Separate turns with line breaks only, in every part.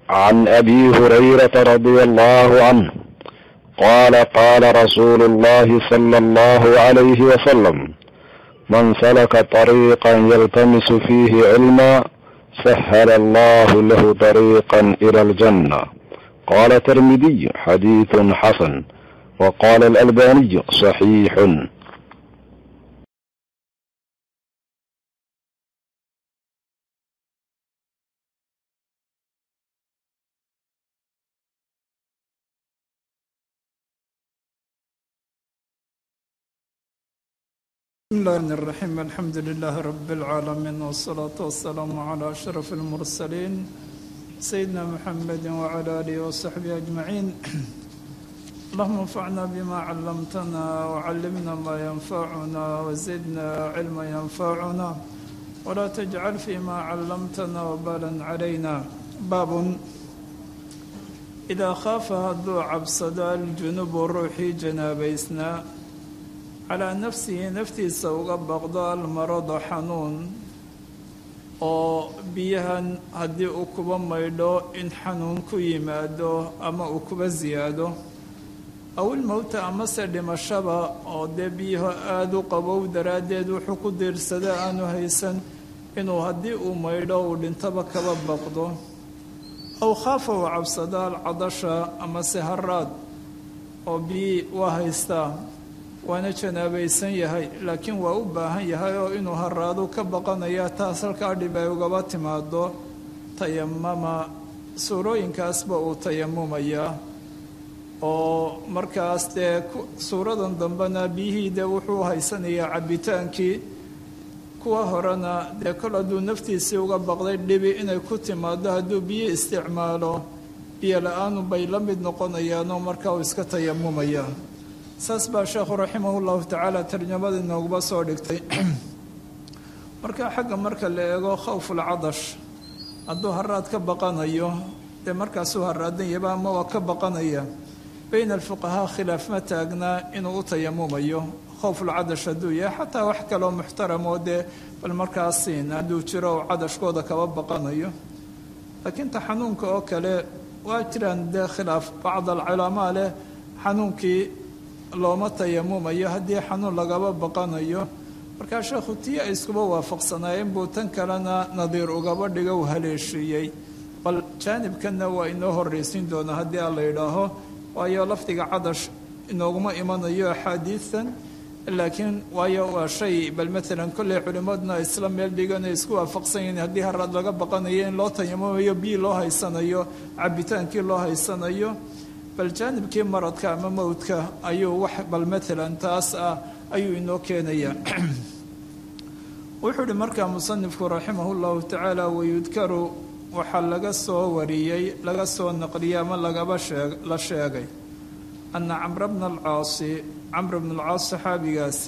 عن ابي هريره رضي الله عنه قال قال رسول الله صلى الله عليه وسلم من سلك طريقا يلتمس فيه علما سهل الله له طريقا الى الجنه قال الترمذي حديث حسن وقال الالباني صحيح
بسم الله الرحمن الرحيم الحمد لله رب العالمين والصلاة والسلام على أشرف المرسلين سيدنا محمد وعلى آله وصحبه أجمعين اللهم انفعنا بما علمتنا وعلمنا ما ينفعنا وزدنا علما ينفعنا ولا تجعل فيما علمتنا وبالا علينا باب إذا خاف هدو عبصد الجنوب روحي جنابيسنا calaa nafsihi naftiisa uga baqdo almarado xanuun oo biyahan haddii uu kuba maydho in xanuun ku yimaado ama uu kuba siyaado aw ilmowta amase dhimashaba oo dee biyaho aada u qabow daraaddeed wuxuu ku diirsada aanu haysan inuu haddii uu maydho uu dhintaba kaba baqdo aw khaafa uu cabsado alcadasha amase haraad oo biyi waa haystaa waana janaabaysan yahay laakiin waa u baahan yahay oo inuu haraadu ka baqanaya taas halkaa dhib ay ugaba timaado tayamama suurooyinkaasba uu tayamumayaa oo markaas dee suuradan dambena biyihii dee wuxuu haysanayaa cabbitaankii kuwa horena dee kol hadduu naftiisii uga baqday dhibi inay ku timaado hadduu biyo isticmaalo biyo la-aanu bay la mid noqonayaanoo markaa uu iska tayamumayaa saas baa sheekhu raximah llahu tacaala tarjamada inooguba soo dhigtay marka xagga marka la eego khawfulcadash hadduu haraad ka baqanayo dee markaasuu haraadan yaba ama waa ka baqanaya bayna alfuqahaa khilaaf ma taagnaa inuu u tayamumayo khowfulcadash hadduu yahay xataa wax kaloo muxtaramoo dee bal markaasiin hadduu jiro u cadashkooda kaba baqanayo laakiin ta xanuunka oo kale waa jiraan dee khilaaf bacd alculamaa leh xanuunkii looma tayamumayo haddii xanuun lagaba baqanayo markaa sheekhu tii ay iskuba waafaqsanaayeen buu tan kalena nadiir ugaba dhiga u haleeshiiyey bal jaanibkanna waa inoo horraysiin doonaa haddii a la yidhaaho waayo lafdiga cadash inooguma imanayo axaadiidan laakiin waayo waa shay bal maalan kolley culimmaduna isla meel dhigan ay isku waafaqsan yihiin haddii haraad laga baqanayo in loo tayamumayo bii loo haysanayo cabitaankii loo haysanayo bal jaanibkii maradka ama mowdka ayuu wax bal maalan taas ah ayuu inoo keenayaa wuxuu uhi markaa musanifku raximah llahu tacaala wayudkaru waxaa laga soo wariyey laga soo naqliyey ama lagaba sheeg la sheegay ana camra bna alcaasi camr bna alcaas saxaabigaasi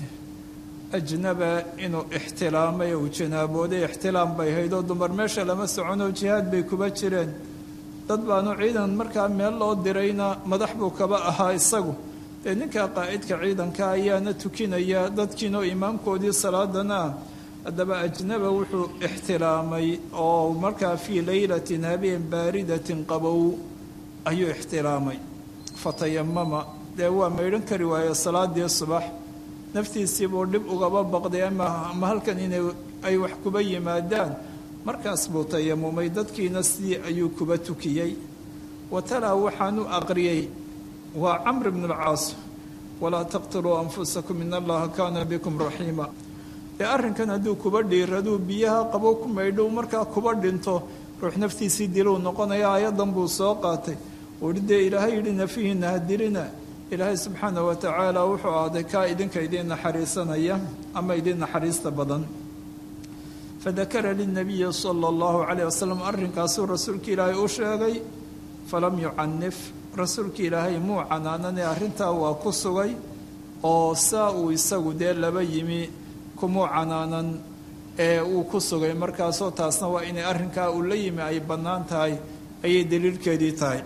ajnaba inuu ixtilaamay uu janaabooday ixtilaam bay haydoo dumar meesha lama soconoo jihaad bay kuba jireen dad baanu ciidan markaa meel loo dirayna madax buu kaba ahaa isagu dee ninka qaa'idka ciidanka ayaana tukinaya dadkiinoo imaamkoodii salaadana ah haddaba ajnaba wuxuu ixtilaamay oo markaa fii leylatin habeen baaridatin qabow ayuu ixtilaamay fatayamama dee waa maydhan kari waaye salaadii subax naftiisiibuu dhib ugaba baqday ama halkan inay ay wax kuba yimaadaan markaas buu tayamumay dadkiina sidii ayuu kuba tukiyey wa talaa waxaanu aqriyey waa camr bn alcaas walaa taqtuluu anfusakum in allaha kaana bikum raxiima dee arrinkan hadduu kuba dhiiraduu biyaha qabo ku maydhow markaa kuba dhinto ruux naftiisii diluu noqonaya ayadan buu soo qaatay uhi dee ilaahay yidhi nafihiina ha dilina ilaahay subxaana wa tacaala wuxuu ahday kaa idinka idiin naxariisanaya ama idiin naxariista badan fadakara lilnabiyi sala allahu calayh wasalam arrinkaasuu rasuulka ilaahay u sheegay falam yucanif rasuulka ilaahay muu canaanane arrintaa waa ku sugay oo saa uu isagu dee laba yimi kumuu canaanan ee uu ku sugay markaasoo taasna waa inay arrinkaa uu la yimi ay bannaan tahay ayay daliilkeedii tahay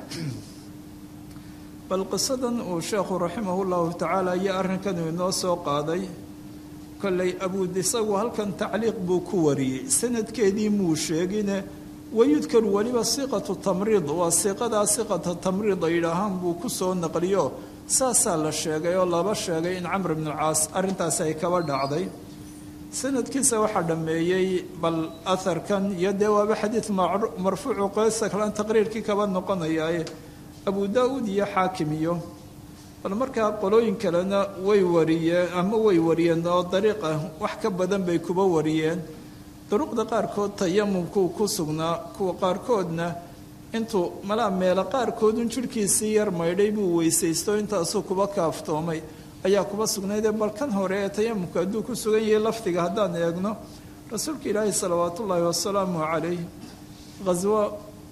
bal qisadan uu sheekhu raximahu llahu tacaala iyo arrinkanuu inoo soo qaaday kolley abuud isagu halkan tacliiq buu ku wariyey sanadkeedii muu sheegine wayudkaru weliba siiqatu tamriid waa siiqadaa siiqata tamriid ay yidhaahaan buu ku soo naqliyo saasaa la sheegay oo laba sheegay in camr bnu caas arrintaasi ay kaba dhacday sanadkiisa waxaa dhammeeyey bal aharkan iyo dee waaba xadiid marfuucu qeysa kalan taqriirkii kaba noqonayaaye abu daa-uud iyo xaakim iyo bal markaa qolooyin kalena way wariyeen ama way wariyeen oo dariiq ah wax ka badan bay kuba wariyeen duruqda qaarkood tayamumkuu ku sugnaa kuwa qaarkoodna intuu malaa meelo qaarkoodun jidhkiisii yar maydhay buu weysaysto intaasuu kuba kaaftoomay ayaa kuba sugnaydee bal kan hore ee tayamumka hadduu ku sugan yahay lafdiga haddaan eegno rasuulka ilaahi salawaatu ullaahi wasalaamu calayh khaswo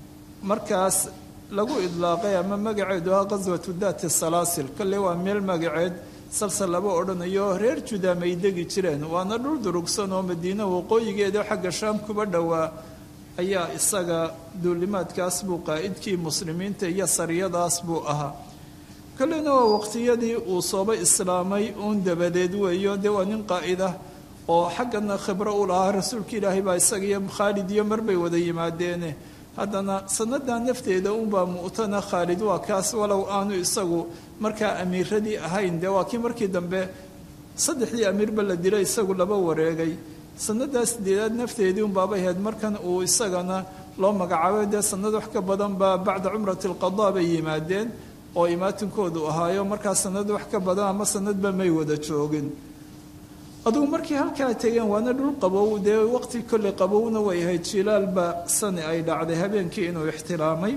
markaas lagu idlaaqay ama magaceedu ah khaswatu daati salaasil kolle waa meel magaceed salsal laba odhanayo reer judaam ay degi jireen waana dhul durugsan oo madiina waqooyigeeda xagga shaam kuba dhowaa ayaa isaga duulimaadkaas buu qaa'idkii muslimiinta iyo sariyadaas buu ahaa kolleyna waa waqtiyadii uu sooba islaamay uun dabadeed weeyo dee waa nin qaa'id ah oo xaggana khibro u lahaa rasuulka ilaahay baa isaga iyo khaalid iyo marbay wada yimaadeene haddana sanadan nafteeda unbaa mu'tana khaalid waa kaas walow aanu isagu markaa amiiradii ahayn dee waa kii markii dambe saddexdii amiirba la dilay isagu laba wareegay sanadaas sideedaad nafteedii unbaabay ahayd markan uu isagana loo magacaabay dee sanad wax ka badan baa bacda cumrati alqadaa bay yimaadeen oo imaatinkoodu ahaayo markaa sanad wax ka badan ama sanadba may wada joogin adugu markii halkaa tegeen waana dhul qabow dee waqti kolley qabowna way ahayd jilaalba sani ay dhacday habeenkii inuu ixtiraamay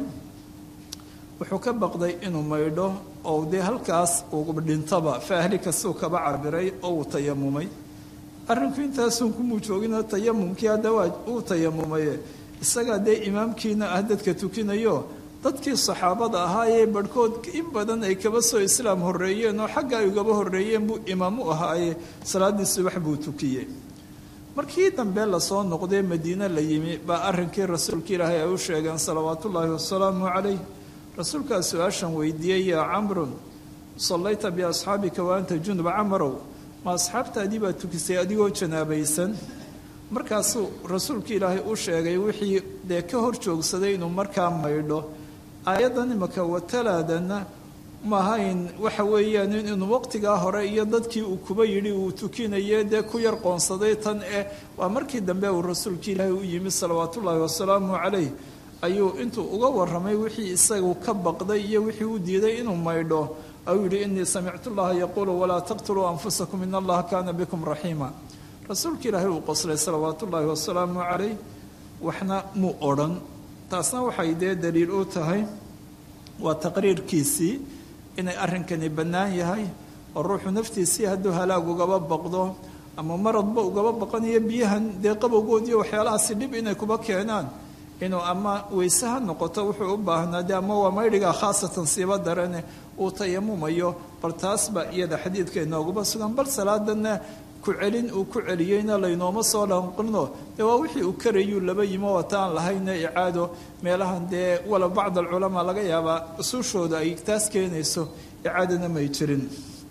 wuxuu ka baqday inuu maydho oo dee halkaas uu dhintaba faahli kastuu kaba cabiray oo uu tayamumay arrinku intaasun kumuu joogino tayamumkii haddawaa uu tayamumaye isagaa dee imaamkiina ah dadka tukinayo dadkii saxaabada ahaa ee barhkood in badan ay kaba soo islaam horreeyeen oo xagga ay ugaba horreeyeen buu imaam u ahaaye salaaddii subax buu tukiyey markii dambe lasoo noqdee madiine la yimi baa arrinkii rasuulka ilaahay ay u sheegeen salawaatullaahi wasalaamu calayh rasuulkaa su-aashan weydiiyey yaa camrun sallayta biasxaabika wa anta junub camarow ma asxaabtaadii baa tukisay adigoo janaabaysan markaasuu rasuulka ilaahay u sheegay wixii dee ka hor joogsaday inuu markaa maydho aayaddan imaka watalaadana maahayn waxa weeyaan inuu waqtigaa hore iyo dadkii uu kuba yidhi uu tukinaye dee ku yar qoonsaday tan eh waa markii dambe uu rasuulka ilaahay u yimi salawaatullaahi wasalaamu calayh ayuu intuu uga warramay wixii isagu ka baqday iyo wixii u diiday inuu maydho ayuu yidhi innii samictu llaha yaquulu walaa taqtuluu anfusakum in allaha kaana bikum raxiima rasuulka ilaahay uu qoslay salawaatu ullaahi wasalaamu calayh waxna muu odhan taasna waxay dee daliil u tahay waa taqriirkiisii inay arrinkani bannaan yahay oo ruuxu naftiisii hadduu halaag ugaba baqdo ama maradba ugaba baqanayo biyahan dee qabowgood iyo waxyaalahaasi dhib inay kuba keenaan inuu ama weyse ha noqoto wuxuu u baahnaa de ama waa maydhigaa khaasatan siiba darane uu tayamumayo bal taas baa iyada xadiidka inooguba sugan bal salaadanna ku celin uu ku celiyeyna laynooma soo lanqino dee waa wixii uu karayuu laba yimo wataan lahayna icaado meelahan dee wala bacd alculamaa laga yaabaa usuushooda ay taas keenayso icaadana may jirin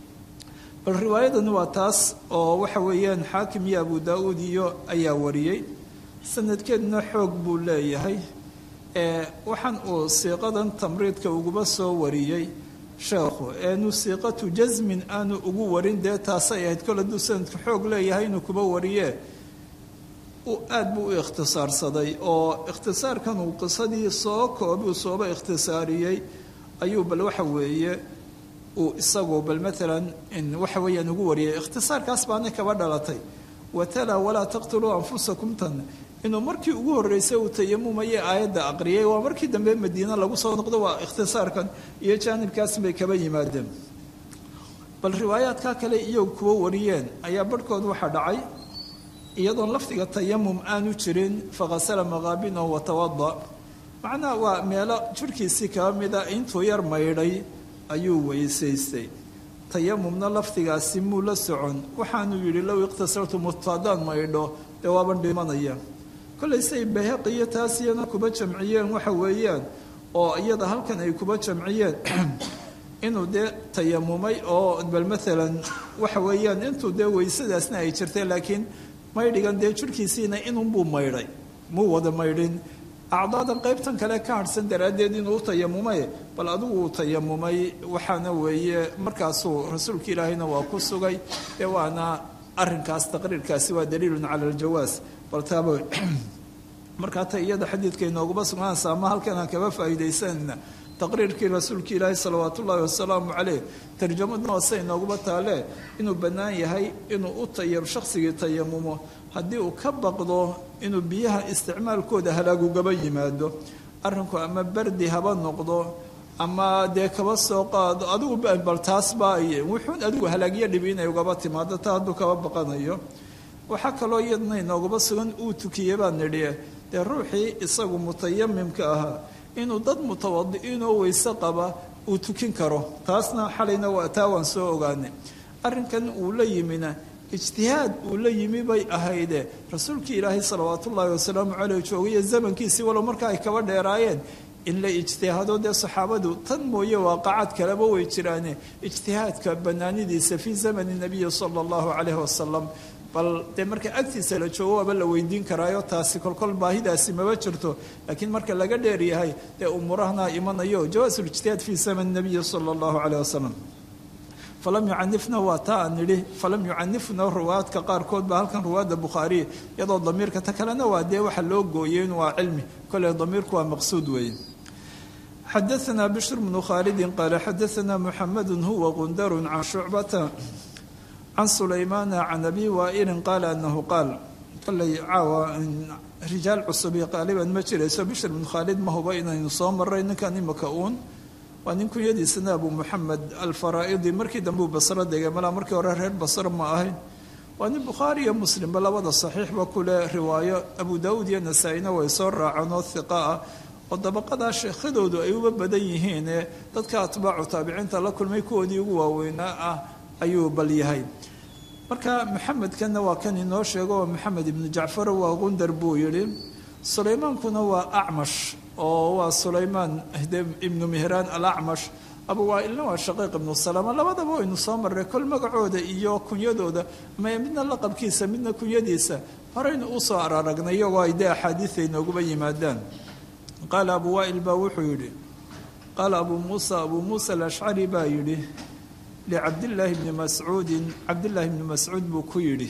bal riwaayadani waa taas oo waxa weeyaan xaakim iyo abu daa-uud iyo ayaa wariyey sanadkeeduna xoog buu leeyahay waxaan uu siiqadan tamriidka uguba soo wariyey sheekhu eenu siiqatu jasmin aanu ugu warin dee taasay ahayd kol hadduu sanadka xoog leeyahay inuu kuba wariye aad buu u ikhtisaarsaday oo ikhtisaarkan uu qisadii soo koobi uu sooba ikhtisaariyey ayuu bal waxa weeye uu isagu bal maalan waxa weeyaan ugu wariyay ikhtisaarkaas baana kaba dhalatay watala walaa taqtuluu anfusakum tan inuu markii ugu horreysay uu tayamumaye aayadda aqriyay waa markii dambe madiine lagu soo noqdo waa ikhtisaarkan iyo jaanibkaas bay kaba yimaadeen bal riwaayaadka kale iyagu kuwa wariyeen ayaa barhkood waxaa dhacay iyadoon lafdiga tayamum aanu jirin fakasala maqaabinahu watawada macnaha waa meelo jirhkiisii kaba mida intuu yar maydhay ayuu weysaystay tayamumna lafdigaasi muu la socon waxaanuu yidhi low iqtasartu mutadaan maydho dee waaban dhimanaya kollay say bayhaqi iyo taas iyana kuba jamciyeen waxa weeyaan oo iyada halkan ay kuba jamciyeen inuu dee tayamumay oo bal maalan waxa weeyaan intuu dee weysadaasna ay jirtay laakiin maydhigan dee jirhkiisiina inunbuu maydhay muu wada maydhin acdaadan qaybtan kale ka harhsan daraaddeed inuu u tayamumay bal adigu uu tayamumay waxaana weeye markaasuu rasuulka ilaahayna waa ku sugay ee waana arinkaas taqriirkaasi waa daliilun cala aljawaas bal taaba markaa ta iyada xadiidka inooguma sugnaanaysa ama halkan aan kaba faa'iidaysanayna taqriirkii rasuulka ilaahi salawaatu ullaahi wasalaamu caleyh tarjamadna wase inooguma taale inuu bannaan yahay inuu u taya shaqsigii tayamumo haddii uu ka baqdo inuu biyaha isticmaalkooda halaagugaba yimaado arrinku ama bardi haba noqdo ama dee kaba soo qaado adigu bal taas baa wuxuun adigu halaagyo dhibi inay ugaba timaado taa hadduu kaba baqanayo waxaa kaloo iyadna inoogaba sugan uu tukiye baa nidhi dee ruuxii isagu mutayamimka ahaa inuu dad mutawadi'iinoo weyse qaba uu tukin karo taasna xalayna waa taa waan soo ogaanay arrinkan uu la yimina ijtihaad uu la yimi bay ahayde rasuulkii ilaahay salawaat ullaahi wasalaamu caleyh joogayo zamankiisii walow marka ay kaba dheeraayeen in la ijtihaado dee saxaabadu tan mooye waaqacad kaleba way jiraane ijtihaadka banaanidiisa fii zamani nabiyi sala allahu caleyhi wasalam bal dee marka agtiisa la joogo waaba la weydiin karaayo taasi kolkol baahidaasi maba jirto laakiin marka laga dheer yahay dee umuurahana imanayo jawaasulijtihaad fii zamani nabiyi sala allahu caleyh wasalam falam yucanifna waa taa aan nidhi falam yucanifna ruwaadka qaarkood baa halkan ruwaadda bukhaariya iyadoo damiirka ta kalena waa dee waxa loo gooyey in waa cilmi kole damiirku waa maqsuud weeye xadaثna bishr bnu khaalidi qaala xadaثna muxamadu huwa qundaru can shucbata can sulaymaana can abi waailin qaala anahu qaal koley caawa rijaal cusubi qaaliban ma jirayso bishr bnu khaalid ma huba inaynu soo maray ninkan imaka uun waa nin kunyadiisana abu muxamed alfaraa'idi markii dambe uu basro degay malaa markii hore reer basro ma ahayn waa nin bukhaari iyo muslimba labada saxiixba kule riwaayo abu daawuud iyo nasaa-ina way soo raaceen oo hiqa ah oo dabaqadaa sheekhadoodu ay uba badan yihiine dadka atbaacu taabiciinta la kulmay kuwoodii ugu waaweynaa ah ayuu bal yahay marka maxamedkanna waa kan inoo sheego oo maxamed ibnu jacfar waa qundar buu yidhi sulaymaankuna waa acmash oo waa sulaymaan ibnu mihraan alacmash abu waailna waa shaqiiq ibnu salama labadaba waynu soo marray kol magacooda iyo kunyadooda ama midna laqabkiisa midna kunyadiisa horeynu usoo araragnay iyagoo ay dee axaadiida inooguba yimaadaan qaala abu waail baa wuxuu yidhi qaala abuu muusa abuu muusa alashcari baa yidhi licabdillaahi bni mascuudin cabdillaahi bni mascuud buu ku yidhi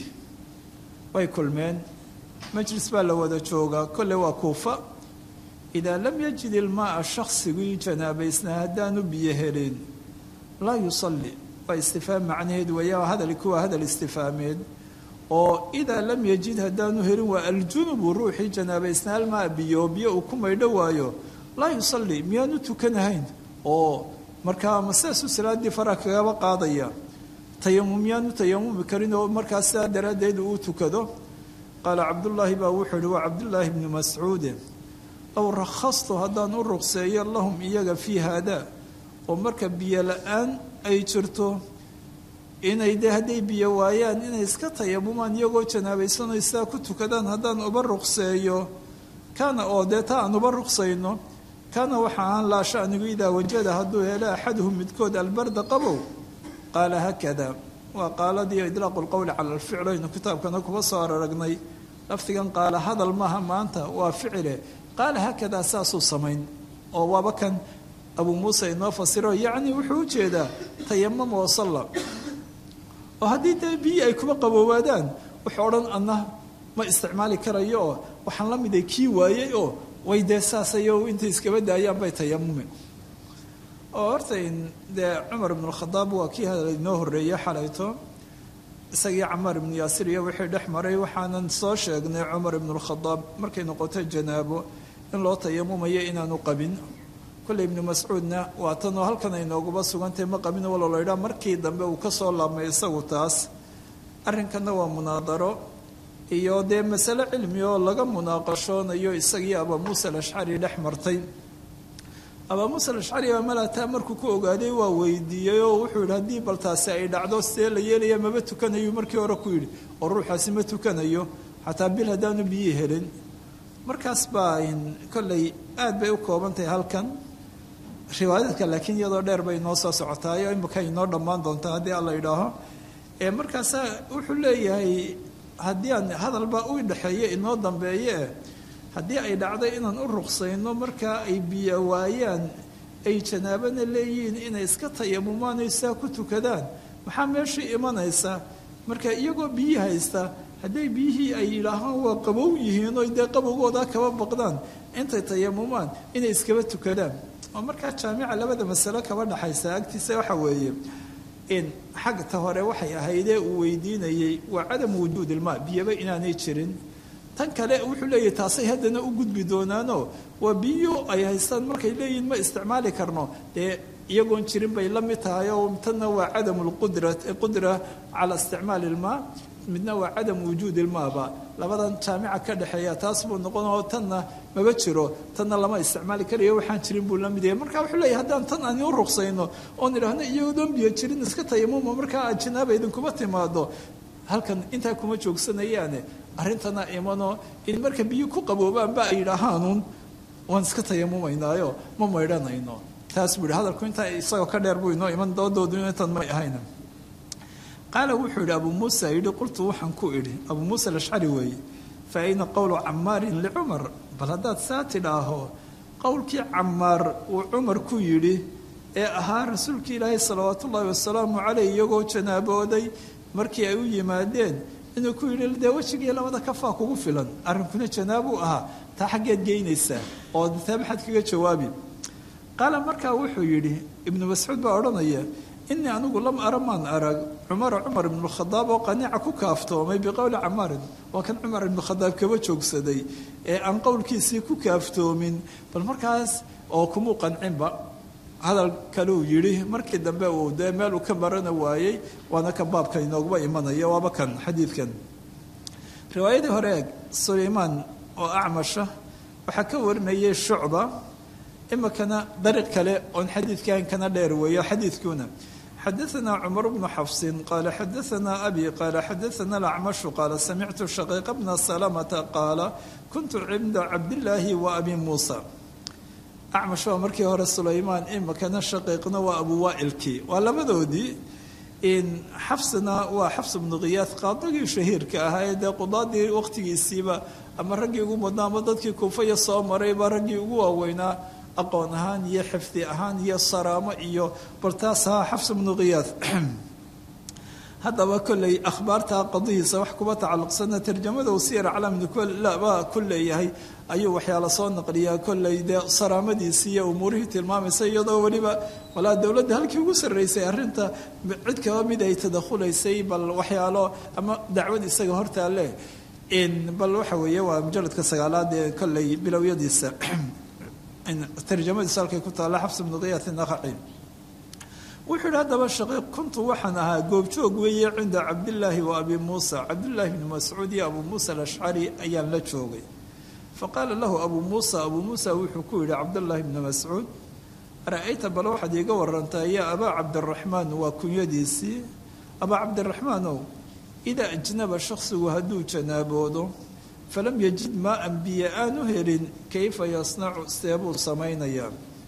way kulmeen majlis baa la wada joogaa kolle waa kuufa idaa lam yajid ilmaaa shaksigii janaabaysnaa haddaanu biyo helin laa yusalli waa istifaam macnaheed weeya hadalki waa hadal istifaameed oo idaa lam yajid haddaanu helin waa aljunubu ruuxii janaabaysnaa almaa biyo biyo uu ku maydho waayo laa yusalli miyaanu tukanahayn oo markaa maseesu salaaddii fara kagaba qaadaya tayamum miyaanu tayamumi karin oo markaa sidaa daraaddeed uu tukado qaala cabdullaahi baa wuxuu yihi waa cabdullaahi bni mascuude low rakhastu haddaan u ruqseeyo lahum iyaga fii haada oo marka biyo la-aan ay jirto inay dee hadday biyo waayaan inay iska tayamumaan iyagoo janaabaysanoo sidaa ku tukadaan haddaan uba ruqseeyo kaana oo dee ta aan uba ruqsayno kaana waxa aan laa shanigu idaa wajada hadduu helo axaduhum midkood albarda qabow qaala haakada waa qaaladii idlaaqu lqowli cala alficl aynu kitaabkana kuba soo araragnay lafdigan qaala hadal maaha maanta waa ficile qaala haakadaa saasuu samayn oo waaba kan abuu muuse inoo fasiro yacni wuxuu u jeedaa tayamama wasalla oo haddii dee biyi ay kuma qaboobaadaan wuxuu odhan adna ma isticmaali karayo oo waxaan la miday kii waayey oo way dee saasayo intay iskaba daayaan bay tayamumin oo horta dee cumar ibnualkhadaab waa kii hadal inoo horreeyey xalayto isagii camaar ibnu yaasir iyo wixii dhex maray waxaanan soo sheegnay cumar ibnualkhadaab markay noqoto janaabo in loo tayamumayo inaanu qabin kolley ibnu mascuudna waa tanoo halkan ay nooguba sugantahay ma qabin walo laydhaa markii dambe uu ka soo laabmay isagu taas arrinkanna waa munaadaro iyo dee masale cilmi oo laga munaaqashoonayo isagii abaa muusa alashcari dhex martay abaa muusa alashcari baa malaataa markuu ku ogaaday waa weydiiyey oo wuxuu yidhi haddii bal taasi ay dhacdo sidee la yeelaya maba tukanayu markii hore ku yidhi oo ruuxaasi ma tukanayo xataa bil haddaanu biyii helin markaas baa kolley aad bay u kooban tahay halkan riwaayaadka laakiin iyadoo dheer bay inoo soo socotaayo imika inoo dhammaan doontaa haddii alla idhaaho markaasaa wuxuu leeyahay haddii aan hadalba u dhexeeye inoo dambeeye haddii ay dhacday inaan u ruqsayno markaa ay biyo waayaan ay janaabana leeyihiin inay iska tayamumaanay saa ku tukadaan maxaa meeshii imanaysa marka iyagoo biyii haysta hadday biyihii ay yidhaahaan waa qabow yihiin oo dee qabowgooda kaba baqdaan intay tayamumaan inay iskaba tukadaan oo markaa jaamica labada masalo kaba dhaxaysa agtiisa waxa weeye in xagta hore waxay ahaydee uu weydiinayey waa cadamu wujuud ilmaa biyaba inaanay jirin tan kale wuxuu leeyahy taasay haddana u gudbi doonaano waa biyo ay haystaan markay leeyihin ma isticmaali karno dee iyagoon jirin bay la mid tahay oo tanna waa cadamu lqudra qudra cala isticmaali ilmaa midna waa cadamu wujuud ilmaaba labadan jaamica ka dhexeeya taas buu noqon oo tanna maba jiro tanna lama isticmaali karayo waxaan jirin buu la mid yahay marka wuxuu leeyahy haddaan tan aan u ruqsayno oon idhaahno iyagoon biyo jirin iska tayamuma markaa aad janaaba idinkuma timaado halkan intaa kuma joogsanayaane arrintana imano in marka biyo ku qaboobaanba ay yidhaahaanun waan iska tayamumaynaayo ma maydhanayno taas buu yihi hadalku intaa isagoo ka dheer buu inoo iman doodoodu intan may ahayna qaala wuxuu yidhi abuu muusa yidhi qultu waxaan ku idhi abuu muusa alashcari weeye fa ayna qowlu camaarin licumar bal haddaad saa tidhaaho qowlkii camaar uu cumar ku yidhi ee ahaa rasuulkii ilaahay salawaatu ullaahi wasalaamu caleyh iyagoo janaabooday markii ay u yimaadeen inuu ku yidhi dee wejigii labada kafaa kugu filan arrinkuna janaabuu ahaa taa xaggeed geynaysaa oo taa maxaad kaga jawaabi qaala markaa wuxuu yidhi ibnu mascuud baa odhanaya inii anigu lam ara maan arag cumara cumar ibnukhadaab oo qaniica ku kaaftoomay biqowli camaarin waa kan cumar ibnukhadaab kaba joogsaday ee aan qowlkiisii ku kaaftoomin bal markaas oo kumuu qancinba hadal kaleu yidhi markii dambe uu dee meel uu ka marana waayey waana ka baabka inoogba imanaya waaba kan xadiidkan riwaayadii hore eeg sulaymaan oo acmasha waxaa ka warinayay shucba imikana dariiq kale oon xadiidkan kana dheer weeyo xadiidkuuna xadaثna cmar bnu xafsin qaala xadaثna abi qaala xadaثna acmashu qaala samictu shaqiiqa bna salamata qaala kuntu cinda cabdillaahi wa abi muusa acmash waa markii hore sulaymaan imikana shaqiiqna waa abu waailkii waa labadoodii xafsina waa xafs bnu khiyaad qaadigii shahiirka ahaa ee dee qudaadii waqtigiisiiba ama raggii ugu mudnaa ama dadkii kuufaya soo marayba raggii ugu waaweynaa aqoon ahaan iyo xifdi ahaan iyo saraamo iyo baltaas ahaa xafs bnu khiyaad haddaba kolley akhbaarta qadihiisa wax kuba tacalluqsana tarjamada uu siyar calaamnibaa ku leeyahay ayuu waxyaala soo naqliyaa kolley dee saraamadiisii iyo umuurihii tilmaamaysa iyadoo weliba walaa dowladda halkii ugu sarraysay arrinta cid kaba mid ay tadakhulaysay bal waxyaalo ama dacwad isaga hortaale bal waxa weeye waa mujaladka sagaalaad ee kolley bilowyadiisa tarjamadiisu halkay ku taalla xafs bnu khiyaat naqaci wuxuu yidhi haddaba shaqiiq kuntu waxaan ahaa goobjoog weeye cinda cabdillaahi wa abi muusa cabdillaahi bni mascuud iyo abuu muusa alashcari ayaan la joogay faqaala lahu abuu muusa abuu muusa wuxuu ku yidhi cabdullaahi bni mascuud ara-ayta bal waxaad iiga warantaa yaa abaa cabdiraxmaan waa kunyadiisii abaa cabdiraxmaanow idaa ajnaba shaksigu hadduu janaaboodo falam yajid maa-an biyo aanu helin kayfa yasnacu seebuu samaynayaa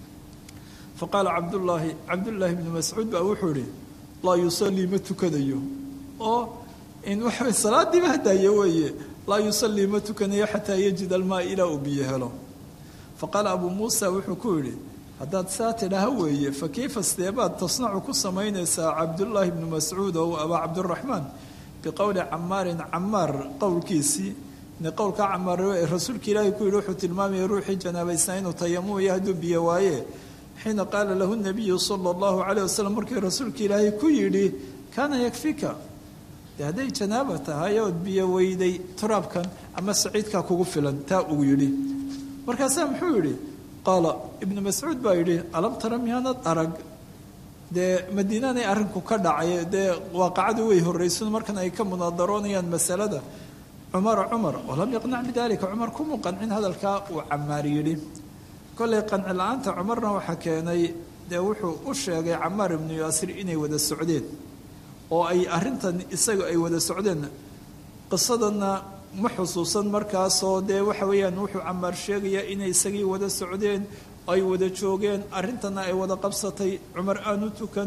faqaala cabdullaahi cabdullaahi bni mascuud baa wuxuu ihi laa yusallii ma tukanayo oo in waxa salaadiiba hadaaye weeye laa yusallii ma tukanayo xataa yajid almaa ilaa uu biyo helo faqaala abuu muusa wuxuu ku yidhi haddaad saa tidhaha weeye fa kayfa seebaad tasnacu ku samaynaysaa cabdullaahi bni mascuud oo abaa cabdiraxmaan biqowli camaarin camaar qowlkiisii qowlka camaar rasuulka ilaahay ku yidhi wuxuu tilmaamaya ruuxii janaabaysnaa inuu tayamumayo hadduu biyo waaye xiina qaala lahu nabiyu sala allahu calayh wasalam markii rasuulka ilaahay ku yidhi kaana yakfika dee hadday janaaba tahay ood biyo weyday turaabkan ama saciidkaa kugu filan taa uu yidhi markaasaa muxuu yidhi qaala ibnu mascuud baa yidhi alam tara miyaanad arag dee madiinanay arrinku ka dhacay dee waaqacadu way horraysan markan ay ka munaadaroonayaan masalada cumara cumar walam yaqnac bidalika cumar kumuu qancin hadalkaa uu camaar yidhi kollay qanci la-aanta cumarna waxaa keenay dee wuxuu u sheegay camaar ibnu yaasir inay wada socdeen oo ay arrintan isaga ay wada socdeen qisadana ma xusuusan markaasoo dee waxa weeyaan wuxuu camaar sheegayaa inay isagii wada socdeen ay wada joogeen arrintana ay wada qabsatay cumar aanu tukan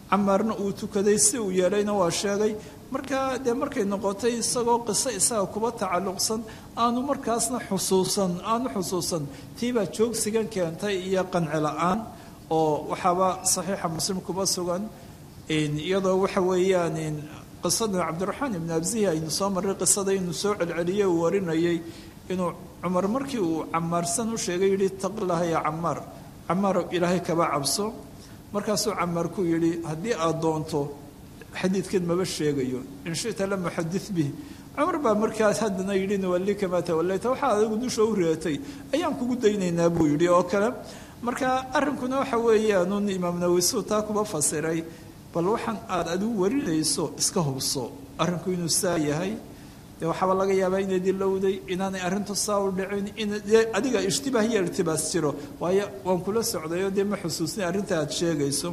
camaarna uu tukaday si uu yeelayna waa sheegay markaa dee markay noqotay isagoo qiso isaga kuba tacalluqsan aanu markaasna xusuusan aanu xusuusan tiibaa joogsigan keentay iyo qanci la-aan oo waxaaba saxiixa muslim kuba sugan iyadoo waxa weeyaan qisada cabdiraxmaan ibn abzihi aynu soo marray qisada inuu soo celceliyey uu warinayay inuu cumar markii uu camaarsan u sheegay yihi taqilaha ya camaar camaar ilaahay kaba cabso markaasuu camaar ku yidhi haddii aad doonto xadiidkan maba sheegayo in shita lam uxadid bih cumar baa markaas haddana yidhi nuwalli kamaa tawallayta waxaa adigu dusha u reetay ayaan kugu daynaynaa buu yidhi oo kale marka arrinkuna waxa weeyaanun imaam nawisuu taa kuba fasiray bal waxaan aada adigu warinayso iska hubso arrinku inuu saa yahay dee waxaaba laga yaabaa inay dilowday inaanay arrintu saa u dhicin in adiga ishtibaah iyo irtibaas jiro waayo waan kula socdayo dee ma xusuusnay arrinta aada sheegayso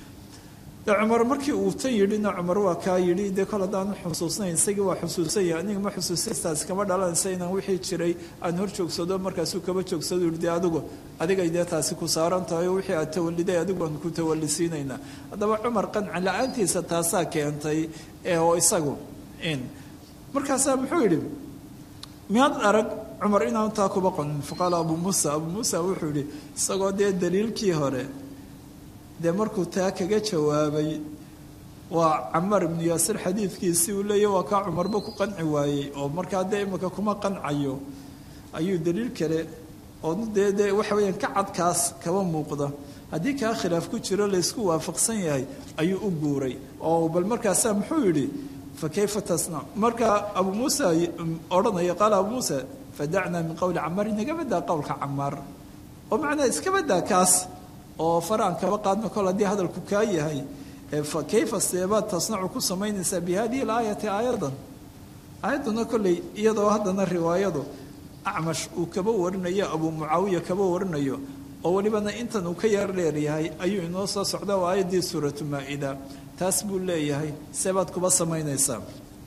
de cumar markii uu tan yidhina cumar waa kaa yidhi dee kol haddaanu xusuusnayn isagii waa xusuusanya aniga ma xusuusintaas kama dhalanaysa inaan wixii jiray aan hor joogsado markaasuu kaba joogsado yihi dee adigu adigay dee taasi ku saaran tahay oo wixii aad tawaliday adigu aan ku tawalisiinaynaa haddaba cumar qanci la-aantiisa taasaa keentay oo isagu markaasaa muxuu yidhi miyaad arag cumar inaanu taa kuba qonin faqaala abuu muusa abuu muusa wuxuu yidhi isagoo dee daliilkii hore dee markuu taa kaga jawaabay waa camaar ibnu yaasir xadiidkiisii uu leeyahy waa kaa cumarba ku qanci waayey oo markaa dee imika kuma qancayo ayuu daliil kale oo dee dee waxa weeyaan ka cadkaas kaba muuqda haddii kaa khilaaf ku jiro laysku waafaqsan yahay ayuu u guuray oo bal markaasaa muxuu yidhi fa kayfa tasnac markaa abuu muusa odhanaya qaala abuu muusa fadacnaa min qowli camaar inaga badaa qowlka camaar oo macnaa iska badaa kaas oo faraan kaba qaadno kol haddii hadalku kaa yahay kayfa seebaad tasnacu ku samaynaysaa bi hadihi alaayati aayadan aayadduna kolley iyadoo haddana riwaayadu acmash uu kaba warinayo abuu mucaawiya kaba warinayo oo welibana intan uu ka yar dheeryahay ayuu inoo soo socda oo aayaddii suuratu maa-ida taas buu leeyahay seebaad kuba samaynaysaa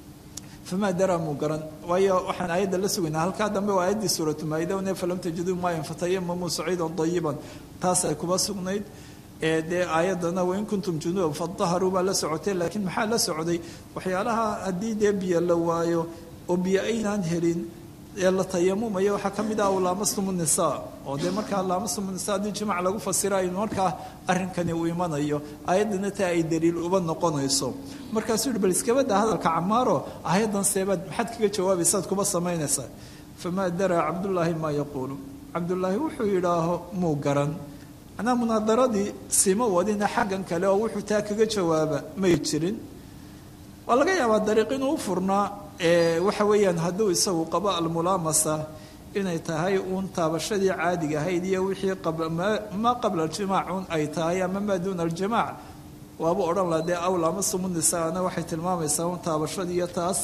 famaa daraa muu garan waayo waxaan aayadda la sugaynaa halkaa dambe waa aayaddii suuratu maa-ida ne falam tajiduu maayan fatayamamuu saciidan dayiban taas ay kuba sugnayd dee aayaddana wain kuntum junuuban fadaharuu baa la socotay laakiin maxaa la socday waxyaalaha haddii dee biyo la waayo oo biyo aynaan helin ee la tayamumayo waxaa ka mid ah laamastum nisaa oo dee markaa laamastum nisa haddii jimac lagu fasira aynu markaa arrinkani uu imanayo aayaddana taa ay daliil uba noqonayso markaasuu yihi bal iskabada hadalka camaaro aayaddan seebaad maxaad kaga jawaabaysaad kuba samaynaysaa famaa daraa cabdullaahi maa yaquulu cabdullaahi wuxuu yidhaaho muu garan manaa munaadaradii sima wadina xaggan kale oo wuxuu taa kaga jawaaba may jirin waa laga yaabaa dariiq inuu u furnaa waxa weeyaan hadduu isagu qabo almulaamasa inay tahay uun taabashadii caadiga ahayd iyo wixii maa qabla aljimaac un ay tahay ama maa duuna aljimaac waaba odhan laha dee aw laamasumu nisaana waxay tilmaamaysaa un taabashadii iyo taas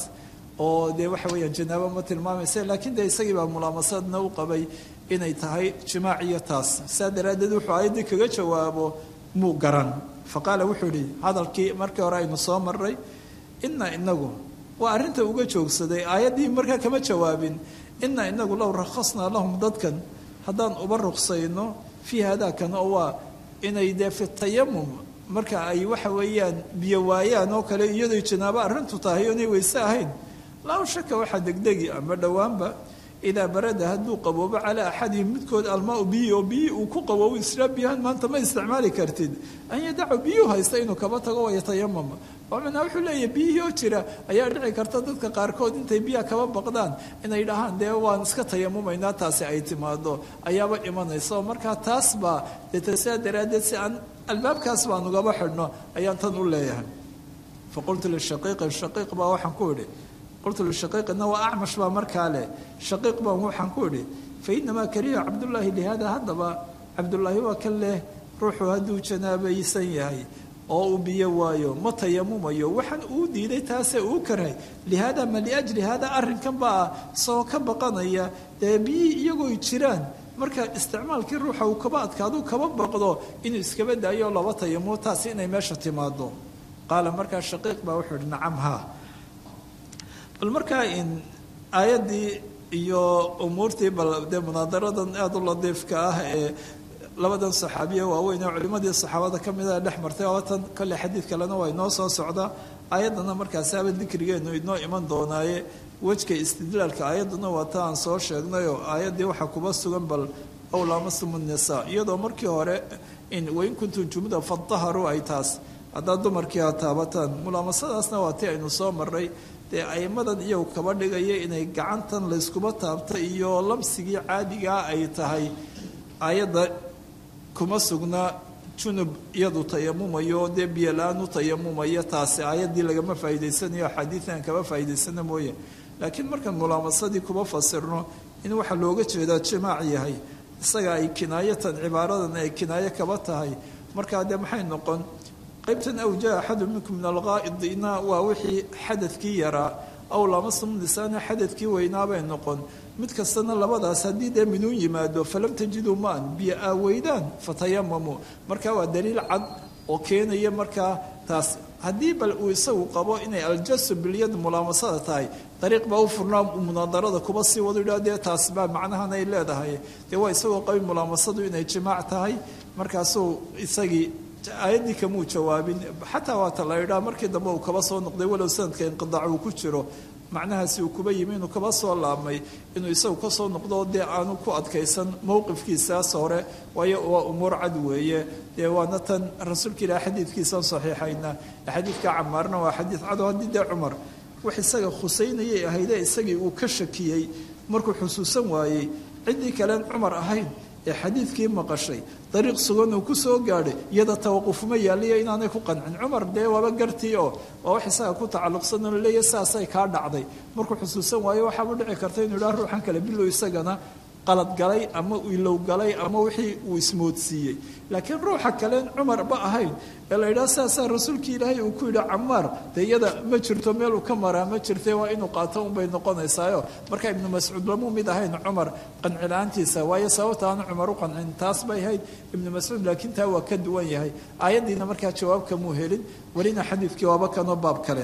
oo dee waxa weeyaan janaabo ma tilmaamaysa laakiin dee isagii baa mulaamasadna u qabay inay tahay jimaac iyo taas saa daraaddeed wuxuu aayaddii kaga jawaabo muu garan fa qaala wuxuu yihi hadalkii markii hore aynu soo maray ina inagu waa arrinta uga joogsaday aayaddii markaa kama jawaabin ina inagu low rakhasnaa lahum dadkan haddaan uba ruqsayno fii haadaakan oo waa inay dee fi tayamum marka ay waxa weeyaan biyo waayaan oo kale iyadoy janaabo arrintu tahay oonay weyse ahayn laa shaka waxaa degdegi ama dhowaanba idaa barada hadduu qaboobo calaa axadihim midkood almaau biyi oo biyi uu ku qaboobo israa biyahan maanta ma isticmaali kartid an yadacu biyuu haysta inuu kaba tago wayatayamama oo macnaa wuxuu leeyahay biyihii oo jira ayaa dhici karta dadka qaarkood intay biyaha kaba baqdaan inay dhahaan dee waan iska tayamumaynaa taasi ay timaado ayaaba imanaysa oo markaa taas baa dee sidaa daraaddeed si aan albaabkaas baan ugaba xidhno ayaan tan u leeyahay faqultu lishaqiiqi shaqiiq baa waxaan ku idhi qultu lishaqiiqina waa acmash baa markaa leh shaqiiq baan waxaan ku idhi fa inamaa kariha cabdullaahi lihaada haddaba cabdullaahi waa kan leh ruuxu hadduu janaabaysan yahay oo uu biyo waayo ma tayamumayo waxaan uu diiday taasee uu karhay lihaada ma liajli haada arrinkan baa isagoo ka baqanaya dee biyihii iyagoo jiraan marka isticmaalkii ruuxa uu kaba adkaaduu kaba baqdo inuu iskaba daayo laba tayamumo taasi inay meesha timaado qaala markaa shaqiiq baa wuxuu ihi nacam haa bal markaa in aayaddii iyo umuurtii bal dee munaadaradan aada u ladiifka ah ee labadan saxaabiye waaweyn ee culimmadii saxaabada ka mida dhex martay oo tan kolley xadiid kalena waa inoo soo socdaa ayaddana markaasaaba dikrigeenu inoo iman doonaaye wejka istidlaalka ayadduna waa ta aan soo sheegnayoo aayaddii waxaa kuba sugan bal ow laamasumu nisaa iyadoo markii hore in wain kuntum jumuda fadaharuu ay taas haddaad dumarkii ha taabataan mulaamasadaasna waa tii aynu soo marray dee aimadan iyagu kaba dhigaya inay gacantan layskuba taabta iyo lamsigii caadigaa ay tahay ayadda kuma sugna junub iyadu tayamumayo dee biyola-aan u tayamumaya taasi aayaddii lagama faa'idaysanayo axaadiidan kaba faa'idaysana mooye laakiin markaan mulaamasadii kuba fasirno in waxaa looga jeedaa jimaac yahay isaga ay kinaayatan cibaaradan ay kinaayo kaba tahay markaa dee maxay noqon qaybtan aw jaa axadu minkum min alqaa'idina waa wixii xadadkii yaraa aw lamasum nisaana xadadkii weynaabay noqon mid kastana labadaas haddii dee minuun yimaado falam tajiduu maan biyo aa weydaan fatayamamu marka waa daliil cad oo keenaya markaa taas haddii bal uu isagu qabo inay aljasu bilyad mulaamasada tahay dariiq baa u furnaa munaadarada kuba sii wadu yidhah dee taas baa macnahan ay leedahay dee waa isagoo qabin mulaamasadu inay jimaac tahay markaasuu isagii aayaddii kamuu jawaabin xataa waata la idhaa markii dambe uu kaba soo noqday walow sanadka inqidaac uu ku jiro macnahaasi uu kuba yimi inuu kaba soo laabmay inuu isagu ka soo noqdo dee aanu ku adkaysan mowqifkiisaas hore waayo waa umuur cad weeye dee waana tan rasuulka ilaah xadiidkiisan saxiixayna xadiidka camaarna waa xadiid cado haddii dee cumar wax isaga khusaynayay ahayde isagii uu ka shakiyey markuu xusuusan waayey ciddii kalen cumar ahayn ee xadiidkii maqashay dariiq sugan uu ku soo gaadhay iyada tawaqufuma yaaliya inaanay ku qancin cumar dee waaba gartii oo waa wax isaga ku tacalluqsan oo laleeyahy saasay kaa dhacday markuu xusuusan waayo waxaaba dhici karta inuu idhaha ruuxan kale bilow isagana qalad galay ama ilow galay ama wixii uu ismoodsiiyey laakiin ruuxa kaleen cumarba ahayn ee la yidhaha saasaa rasuulkii ilaahay uu ku yidhi camaar dee iyada ma jirto meel uu ka maraa ma jirte waa inuu qaato unbay noqonaysaayo marka ibnu mascuud lamuu mid ahayn cumar qancila-aantiisa waayo sababta aanu cumar u qancin taas bay ahayd ibnu mascuud laakiin taa waa ka duwan yahay aayaddiina markaa jawaabkamuu helin welina xadiidkii waaba kanoo baab kale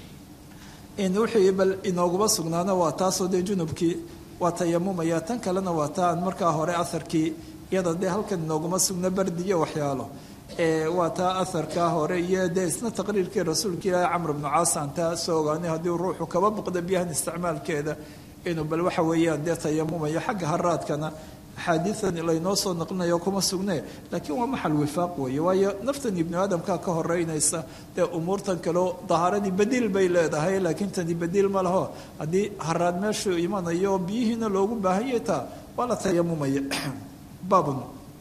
wixii bal inooguma sugnaana waa taasoo dee junubkii waa tayamumaya tan kalena waa taan markaa hore aharkii iyada dee halkan inooguma sugna bardi iyo waxyaalo waa taa aharkaa hore iyo dee isna taqriirkii rasuulka ilaahi camr bnu caasaan taa soo ogaanay haddii ruuxu kaba buqda biyahan isticmaalkeeda inuu bal waxa weeyaan dee tayamumayo xagga haraadkana axaadiidan laynoo soo naqlinayo kuma sugne laakiin waa maxal wifaaq weeye waayo naftan ibnu aadamkaa ka horeynaysa dee umuurtan kaleo dahaaradii badiil bay leedahay laakiin tani badiil ma laho haddii haraad meeshuu imanayo oo biyihiina loogu baahanyay taa waa la tayamumaya baabun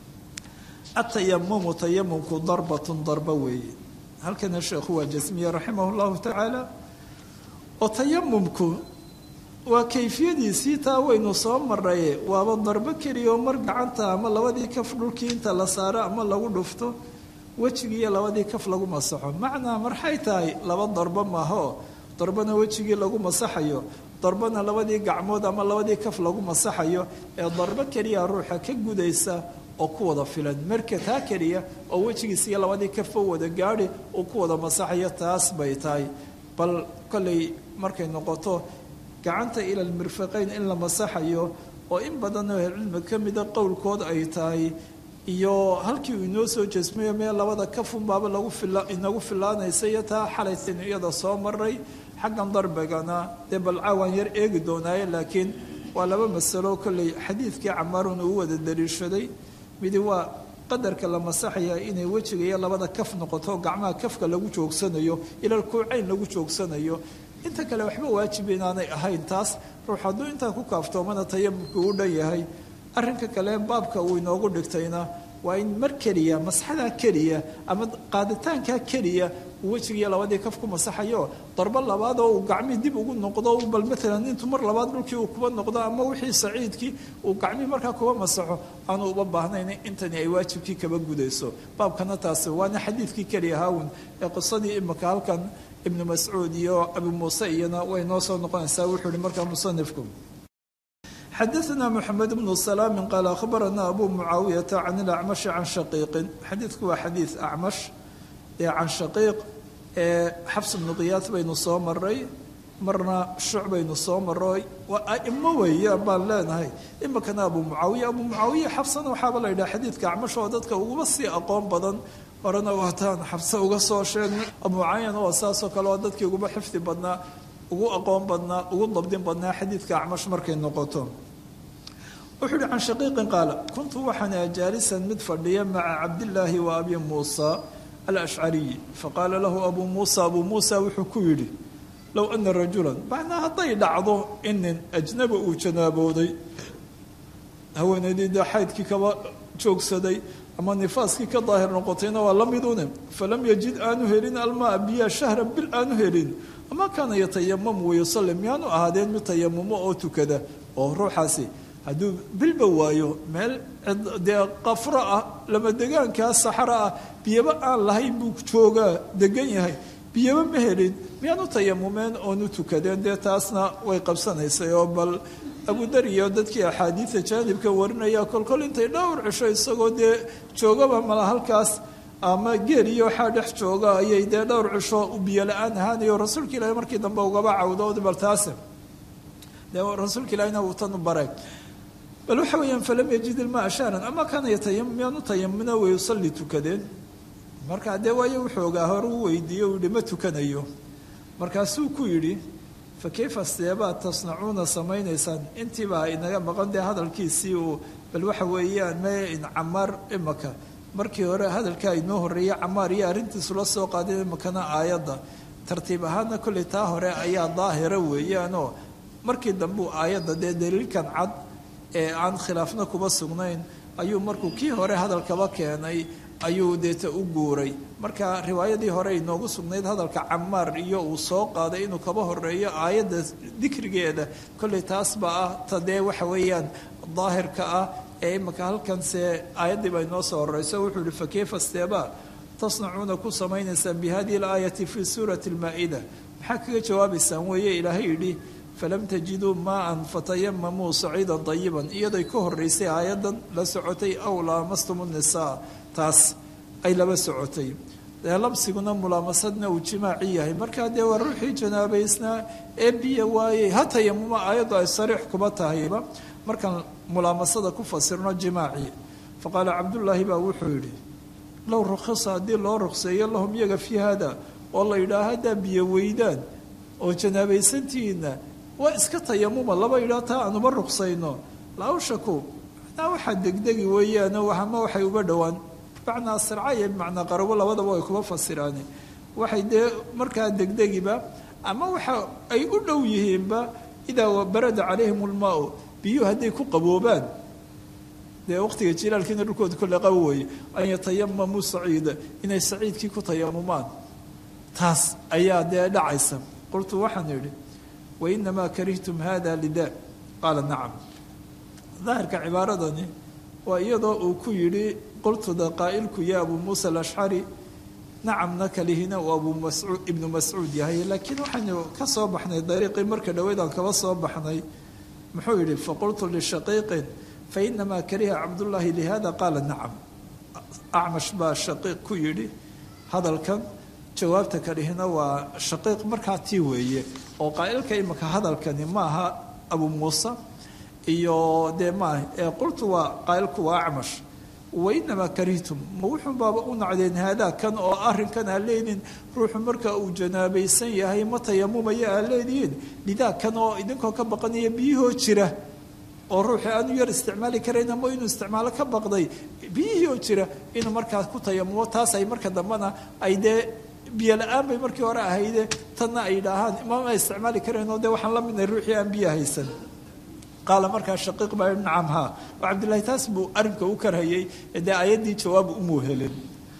atayamumu tayamumku darbatun darba weeye halkana sheekhu waa jasmiye raximah llahu tacaala oo tayamumku waa kayfiyadiisii taa waynu soo maraye waaba darbo keliya oo mar gacanta ama labadii kaf dhulkii inta la saaro ama lagu dhufto wejigiiyo labadii kaf lagu masaxo macnaa marxay tahay laba darbo maaho darbana wejigii lagu masaxayo darbana labadii gacmood ama labadii kaf lagu masaxayo ee darbo keliya ruuxa ka gudaysa oo ku wada filan marka taa keliya oo wejigiis iyo labadii kafba wada gaadhi uu ku wada masaxayo taas bay tahay bal kollay markay noqoto gacanta ila lmirfaqayn in la masaxayo oo in badan oo ahlucilmi ka mida qowlkood ay tahay iyo halkii uu inoo soo jeesmayo meel labada kafunbaaba lagu fila inagu filaanaysa iyo taa xalaysan iyada soo maray xaggan darbigana dee bal caawaan yar eegi doonaaye laakiin waa laba masalo kolley xadiidkii camaarun uu wada daliishaday midi waa qadarka la masaxaya inay wejiga iyo labada kaf noqoto gacmaha kafka lagu joogsanayo ilal kuucayn lagu joogsanayo inta kale waxba waajib inaanay ahayn taas ruux hadduu intaa ku kaaftoomana tayamumka u dhan yahay arrinka kale baabka uu inoogu dhigtayna waa in mar keliya masxadaa keliya ama qaaditaankaa keliya uu wejigiiyo labadii kaf ku masaxayo darbo labaad oo uu gacmihii dib ugu noqdo bal maalan intuu mar labaad dhulkii uu kuba noqdo ama wixii saciidkii uu gacmihii markaa kuba masaxo aanu uba baahnayn intani ay waajibkii kaba gudayso baabkana taasi waana xadiidkii keliya haawun ee qisadii imika halkan ibnu mascuud iyo abu muuse iyana way noo soo noqonaysaa wuxuu ihi markaa musanifku xadaثna mxamed bnu salaami qaal akhbarana abu mucaawiyata can ilacmashi can shaqiiqin xadiidku waa xadiid acmash ee can shaqiiq ee xabs bnu qiyaas baynu soo maray marna shucbaynu soo maroy waa aimo weeye baan leenahay imikana abu mucaawiya abu mucaawiya xabsana waxaaba la yidhaha xadiidka acmash oo dadka uguba sii aqoon badan horena waataan xabse uga soo sheegnay abu mucaawiyana waa saasoo kale oo dadkii uguba xifdi badnaa ugu aqoon badnaa ugu dabdin badnaa xadiidka acmash markay noqoto wuxuu uhi can shaqiiqin qaala kuntu waxaan jaalisan mid fadhiya maca cabdillaahi wa abi muusa alashcariyi faqaala lahu abuu muusa abuu muusa wuxuu ku yidhi low ana rajulan macnaa hadday dhacdo in nin ajnaba uu janaabooday haweenaydii dee xaydkii kaba joogsaday ama nifaaskii ka daahir noqotayna waa la midune falam yajid aanu helin almaa biyaa shahran bil aanu helin ama kaana yatayamamu wayusalli miyaanu ahaadeen mid tayamumo oo tukada oo ruuxaasi hadduu bilba waayo meel dee qafro ah lama degaankaa saxro ah biyaba aan lahayn buu joogaa degan yahay biyaba ma helin miyaanu tayamumeen oonu tukadeen dee taasna way qabsanaysay oo bal abudar iyo dadkii axaadiida jaanibka warinaya kolkol intay dhowr cisho isagoo dee joogaba mala halkaas ama geel iyo waxaa dhex jooga ayay dee dhowr cisho biyo la-aan ahaanayo rasuulka ilaahi markii dambe ugaba cawdo bal taase dee rasuulka ilaahina uu tan u baray bal waxa weeyaan falam yajid ilmaa shahran ama kaana yatayamum miyaanu tayamuna way usalli tukadeen markaa dee waayo wuxuu ogaa hore u weydiiye u yihi ma tukanayo markaasuu ku yidhi fa kayfa seebaad tasnacuuna samaynaysaan intiibaa inaga maqan dee hadalkiisii uu bal waxa weeyaan me camaar imaka markii hore hadalkaa inoo horreeyey camaar iyo arrintiisu la soo qaaday imakana aayadda tartiib ahaana kolley taa hore ayaa daahira weeyaanoo markii dambe u aayadda dee daliilkan cad ee aan khilaafna kuba sugnayn ayuu markuu kii hore hadalkaba keenay ayuu deeta u guuray marka riwaayadii hore inoogu sugnayd hadalka camaar iyo uu soo qaaday inuu kaba horeeyo aayadda dikrigeeda kolley taasba ah ta dee waxa weeyaan daahirka ah ee imaka halkanse aayaddii baa inoo soo horeyso wuxuu yihi fakeyfa steeba tasnacuuna ku samaynaysaan bi hadihi alaayati fii suurati lmaa-ida maxaa kaga jawaabaysaan weeye ilaahay yidhi falam tajiduu maan fatayamamuu saciidan dayiban iyaday ka horeysay aayaddan la socotay aw laamastum nisaa taas ay laba socotay dee labsiguna mulaamasadna uu jimaaci yahay markaa dee waa ruuxii janaabaysnaa ee biyo waayey ha tayamuma aayaddu ay sariix kuba tahayba markaan mulaamasada ku fasirno jimaaci faqaala cabdullaahi baa wuxuu yidhi low rukhisa haddii loo ruqseeyo lahum iyaga fii hada oo la yidhaah haddaa biyo weydaan oo janaabaysantihiina waa iska tayamuma laba yidhaah taa aanuma ruqsayno laawshaku macnaa waxaa degdegi weeyaano ama waxay uba dhowaan bimacnaa sirca iyo bimacnaa qarabo labadaba way kuba fasiraane waxay dee markaa degdegiba ama waxa ay u dhow yihiinba idaa barada calayhim ulmaau biyuhu hadday ku qaboobaan dee waqtiga jilaalkiina dhulkooda kolle qabo weeye an yatayamamuu saciida inay saciidkii ku tayamumaan taas ayaa dee dhacaysa qultu waxaan idhi wainamaa karihtum hada lida qaala nacam daahirka cibaaradani waa iyadoo uu ku yidhi qultuda qaa'ilku ya abuu muusa alashcari nacamna kalihina uu abuu mascuud ibnu mascuud yahay laakiin waxaynu ka soo baxnay dariiqii marka dhoweydaan kaba soo baxnay muxuu yidhi faqultu lishaqiiqin fainamaa kariha cabdullaahi lihada qaala nacam acmash baa shaqiiq ku yidhi hadalkan jawaabta kalihina waa shaqiiq markaa tii weeye oo qaa'ilka imika hadalkani ma aha abuu muuse iyo dee maaha ee qultu waa qaa'ilku waa acmash wainamaa karihtum ma wuxuun baaba u nacdeen haadaa kan oo arrinkan aa leediin ruuxu marka uu janaabaysan yahay ma tayamumaya aa leedihiin lidaa kan oo idinkoo ka baqanaya biyihoo jira oo ruuxii aanu yar isticmaali karayn ama inuu isticmaalo ka baqday biyihii oo jira inuu markaas ku tayamumo taas ay marka dambena ay dee biyo la-aan bay markii hore ahayde tanna ay idhaahaan mama isticmaali karayn oo dee waxaan la midnay ruuxii aan biyo haysan qaala markaa shaqiiq baa nacam haa oo cabdillahi taas buu arrinka u karhayay dee ayaddii jawaab umuu helin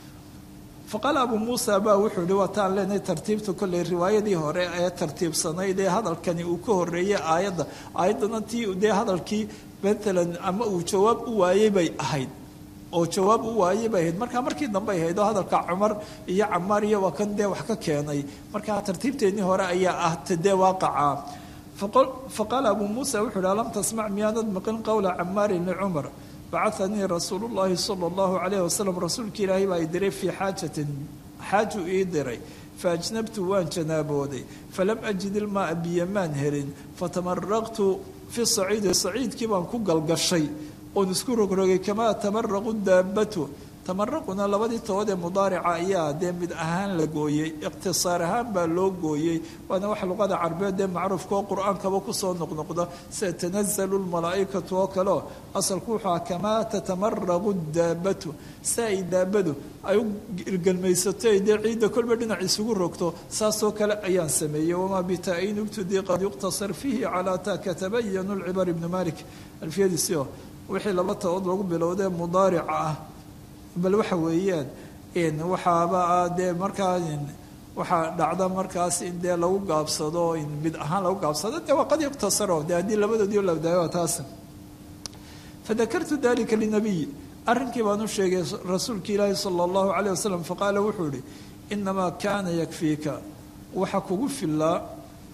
faqaala abuu muusa baa wuxuu yihi waataan leenahay tartiibta kolley riwaayadii hore ee tartiibsanayd ee hadalkani uu ka horreeyey aayadda aayaddana tii dee hadalkii matalan ama uu jawaab u waayey bay ahayd oo jawaab u waayey bay ahayd markaa markii dambe ahayd oo hadalka cumar iyo camaar iyo waa kan dee wax ka keenay markaa tartiibteennii hore ayaa ah ta dee waaqaca faqaala abuu muusa wuxuu yihi alam tasmac miyaanad maqin qowla camaarin licumar bacahanii rasuulu llaahi sala allahu calayh wasalam rasuulka ilaahay baa i diray fii xaajatin xaaju ii diray faajnabtu waan janaabooday falam ajid ilmaaa biyo maan helin fatamaraqtu fi saciidi saciidkii baan ku galgashay oon isku rogrogay kamaa tamaraqu daabatu tamaraquna labadii tobood ee mudaarica ayaa dee mid ahaan la gooyey iqtisaar ahaan baa loo gooyey waana wax luqada carbeed ee macruufka oo qur-aankaba kusoo noqnoqda sida tanazalu lmalaa'ikatu oo kaleo asalku wuxuu aha kamaa tatamaraqu daabatu si ay daabadu ay u irgelmaysato ay dee ciidda kolba dhinac isugu rogto saasoo kale ayaan sameeyey wamaa bitaa-in ubtudii qad yuqtasar fiihi calaa ta katabayanu lcibar ibnu malik alfiyadiisio wixii laba tobood lagu bilowdee mudaarica ah bal waxa weeyaan waxaaba dee markaa waxaa dhacda markaas in dee lagu gaabsado in mid ahaan lagu gaabsado dee waa qad yuqtasaro dee haddii labadoodii la daayo taas fadakartu dalika linabiy arrinkii baan u sheegay rasuulki ilaahi sala allahu calayh wasalam faqaala wuxuu yihi inamaa kaana yakfiika waxa kugu filaa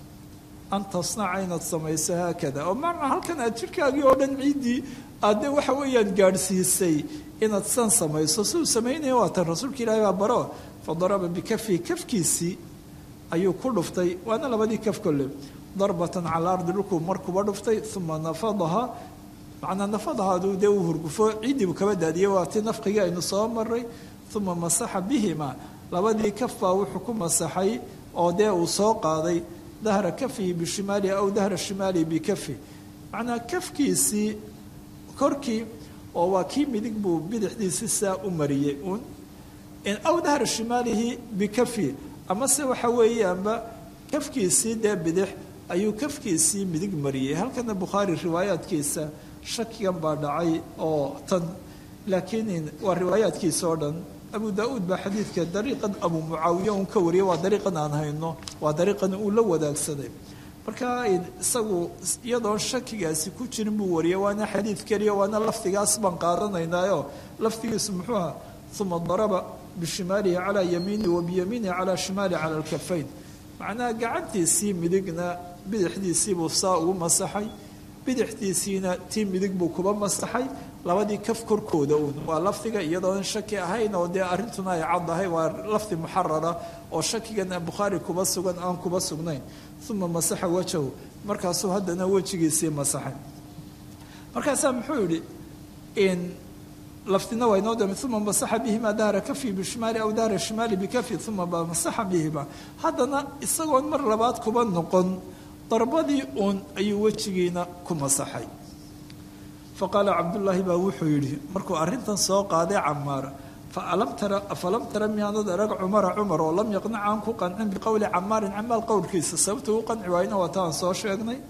an tasnaca inaad samayso haakada oo macnaa halkan aad jidhkaagii oo dhan ciiddii aad dee waxa weeyaan gaadhsiisay inaad san samayso siduu samaynaya waa tan rasuulka ilaahi baa baro fa daraba bikafihi kafkiisii ayuu ku dhuftay waana labadii kaf kolle darbatan cala ardi dhulkuu markuba dhuftay uma nafadaha macnaa nafadahaadu dee uu hurgufo ciiddiibuu kaba daadiyey waa ti nafqigii aynu soo maray uma masaxa bihima labadii kaf baa wuxuu ku masaxay oo dee uu soo qaaday dahra kafihi bishimaalihi aw dahra shimaalihi bikafi macnaa kafkiisii korkii oo waa kii midig buu bidixdiisi saa u mariyey uun aw dahra shimaalihi bikafi amase waxa weeyaanba kafkiisii dee bidix ayuu kafkiisii midig mariyey halkana bukhaari riwaayaadkiisa shakigan baa dhacay oo tan laakiin waa riwaayaadkiisa oo dhan abu daa-uud baa xadiidka dariiqan abu mucaawiya uun ka wariyay waa dariiqan aan hayno waa dariiqan uu la wadaagsaday marka isagu iyadoon shakigaasi ku jirin buu wariyay waana xadiid keliya waana lafdigaas baan qaadanaynaayo lafdigiisu muxuu aha uma daraba bishimaalihi calaa yamiinihi wa biyamiinihi calaa shimaalihi cala alkafayn macnaha gacantiisii midigna bidixdiisiibuu saa ugu masaxay bidixdiisiina tii midig buu kuba masaxay labadii kaf korkooda uun waa lafdiga iyadoon shaki ahayn oo dee arrintuna ay caddahay waa lafdi muxarara oo shakigan bukhaari kuba sugan aan kuba sugnayn uma masaxa wajahu markaasuu haddana wejigiisii masaxay markaasaa muxuu yidhi lafdina waa inoo dami uma masaxa bihima dahra kafi bishimaali aw dahra shimaali bikafi uma masaxa bihima haddana isagoon mar labaad kuba noqon darbadii uun ayuu wejigiina ku masaxay faqaala cabdullaahi baa wuxuu yidhi markuu arrintan soo qaaday camaar falam tara miyaanad arag cumara cumar oo lam yaqnac aan ku qancin biqowli camaarin camaal qowlkiisa sababtuu u qanci waayna waa taan soo sheegnay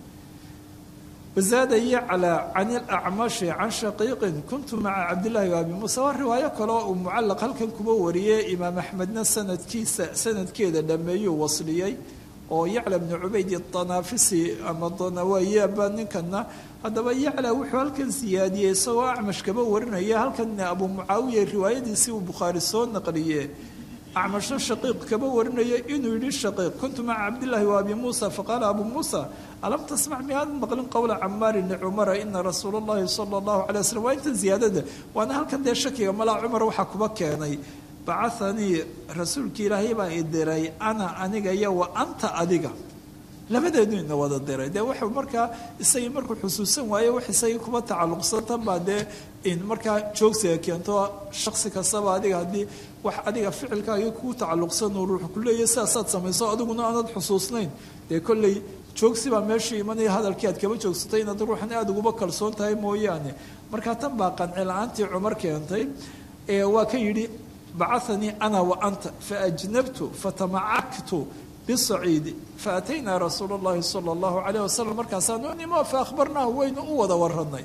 wazaada yaclaa can ilacmashi can shaqiiqin kuntu maca cabdillaahi wa abi muusa waa riwaayo kaleo uu mucallaq halkan kuba wariyey imaam axmedna sanadkiisa sanadkeeda dhameeyuu wasliyey oo yacla bnu cubayd anaafisi ama danawayaaba ninkana haddaba yacla wuxuu halkan siyaadiyey isagoo acmash kaba warinaya halkan abu mucaawiya riwaayadiisii uu bukhaari soo naqliye acmashna shaqiiq kaba warinaya inuu yihi shaqiiq kuntu maca cabdillaahi wa abi muusa faqaala abu muusa alam tasmac miyaad maqlin qowla camaarin licumara ina rasuula llahi sala allahu calay waslm waa intan ziyaadada waana halkan dee shakiga malaa cumar waxaa kuba keenay bacahanii rasuulkii ilaahay baa i diray ana aniga iyo wa anta adiga labadeedu ina wada diray dee wuxuu markaa isagii markuu xusuusan waaye wax isagii kuba tacalluqsantan baa dee in markaa joogsiga keento shaksi kastaba adiga haddii wax adiga ficilkaagii kugu tacalluqsan uu ruux ku leeyahy sidaasaad samayso adiguna aanad xusuusnayn dee kolley joogsi baa meeshii imanaya hadalkii aad kaba joogsatay inaad ruuxan aada uguba kalsoon tahay mooyaane markaa tan baa qanci la-aantii cumar keentay ee waa ka yidhi bacahanii ana wa anta faajnabtu fatamacaktu bisaciidi faataynaa rasuula اllahi sala اllahu calayh wasalam markaasaanu nimo faahbarnaahu waynu u wada waranay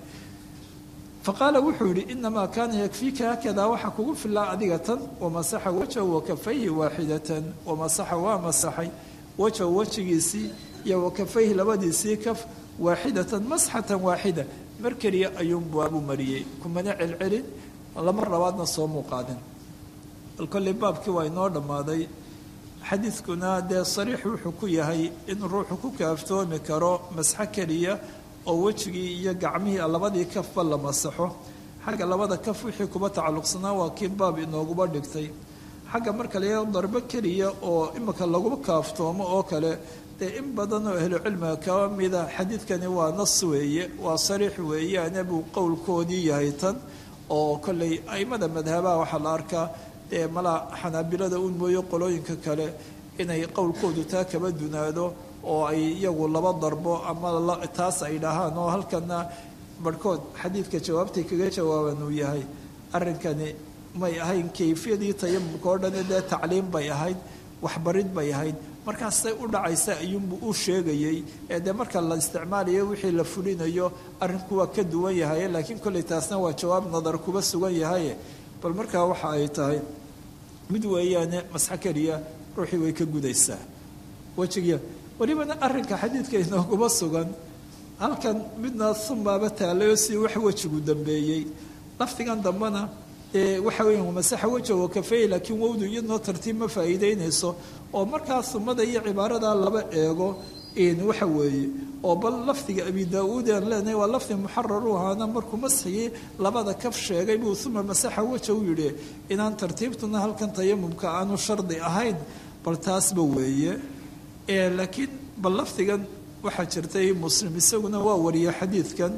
faqaala wuxuu yihi inamaa kaana yakfiika haakadaa waxaa kugu filaa adiga tan wamasaxa wajhahu wakafayhi waaxidatan wamasaxa waa masaxay wajhahu wejigiisii iyo wakafayhi labadiisii kaf waaxidatan masxatan waaxida mar keliya ayuunbu abu mariyey kumana celcelin lama labaadna soo muuqaadin bal kolley baabkii waa inoo dhammaaday xadiidkuna dee sariix wuxuu ku yahay in ruuxu ku kaaftoomi karo masxo keliya oo wejigii iyo gacmihii labadii kafba la masaxo xagga labada kaf wixii kuba tacalluqsanaa waa kii baab inooguba dhigtay xagga marka laga darbo keliya oo imika lagu kaaftoomo oo kale dee in badan oo ahlu cilmiga kaba mida xadiidkani waa nas weeye waa sariix weeyaane buu qowlkoodii yahay tan oo kolley aimada madhabaha waxaa la arkaa dee malaa xanaabilada un mooyo qolooyinka kale inay qowlkoodu taa kaba dunaado oo ay iyagu laba darbo ama taas ay dhahaan oo halkana barhkood xadiidka jawaabtay kaga jawaaban uu yahay arrinkani may ahayn kayfiyadii tayamumka oo dhan dee tacliim bay ahayd waxbarid bay ahayd markaasay u dhacaysa ayuunbuu u sheegayey ee dee marka la isticmaalayo wixii la fulinayo arrinku waa ka duwan yahay laakiin kolley taasna waa jawaab nadar kuba sugan yahaye bal markaa waxa ay tahay mid weeyaane masxo keliya ruuxii way ka gudaysaa wejigiya welibana arrinka xadiidka inooguma sugan halkan midna sumaaba taalayo si wax wejigu dambeeyey lafdigan dambena waxa weya masaxa weja wa kafeey laakiin wowdu iyadnoo tartiib ma faa'iideynayso oo markaa sumada iyo cibaarada laba eego waxa weeye oo bal lafdiga abi daa-uud aan leenahay waa lafdi muxarar u ahaana markuu masxigii labada kaf sheegay buu uma masaxa weja u yidhi inaan tartiibtuna halkan tayamumka aanu shardi ahayn bal taasba weeye laakiin bal lafdigan waxaa jirtay muslim isaguna waa wariya xadiidkan